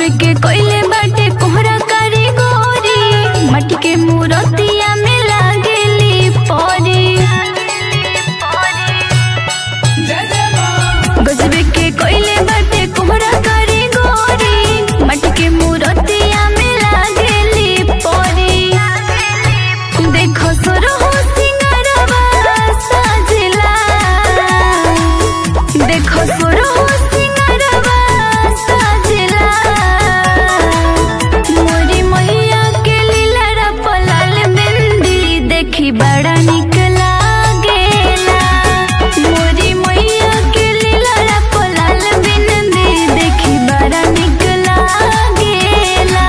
गजबे के कोइले बाटे कोहरा कारीगरी मटी के मूरतिया में लागेली परी गजबे के कोइले बाटे कोहरा कारीगरी मटी के मूरतिया में लागेली परी देखो सुरहो सिंगारवा साजला देखो सुरहो सिंगारवा साजला मोरी मैया के लीला पलाल बिंदी देखी बड़ा निक लागेला मोरी मैया के लीला पलाल बिंदी देखी बड़ा निक लागेला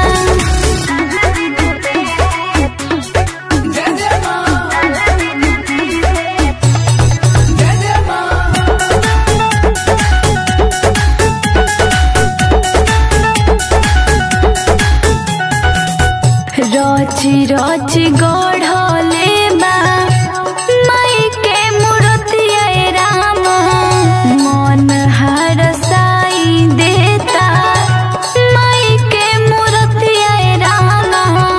रची रची गढ़ले बा माई के मूर्तिया ए राम मन हरसाई देता माई के मूर्तिया ए राम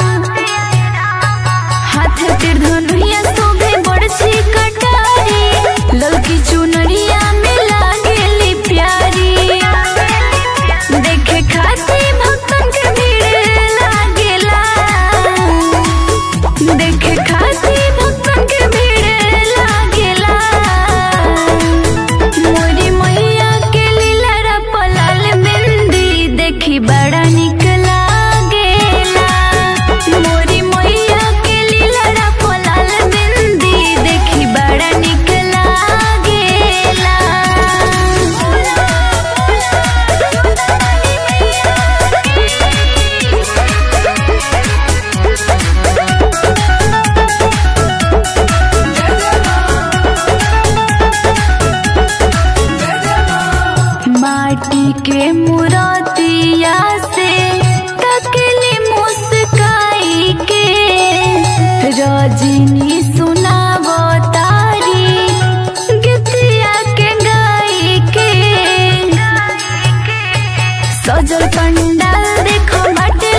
हाथ तिर धनुया शोभे बड़छी कटारी ललकी चुनरिया में लागेली प्यारी देखे खाती भक्तन के भीड़ लागेला देखे खाती भक्तन के भीड़ लागेला मोरी मैया के लीला पलाल बिंदी देखी बड़ा निक लागेला मोरी मैया के लीला पलाल बिंदी देखी बड़ा निक माटी के मूर्तिया से तकली मुस्काई के रजनी सुनावो तारी गीतिया के गाई के सजल पंडाल देखो बाटे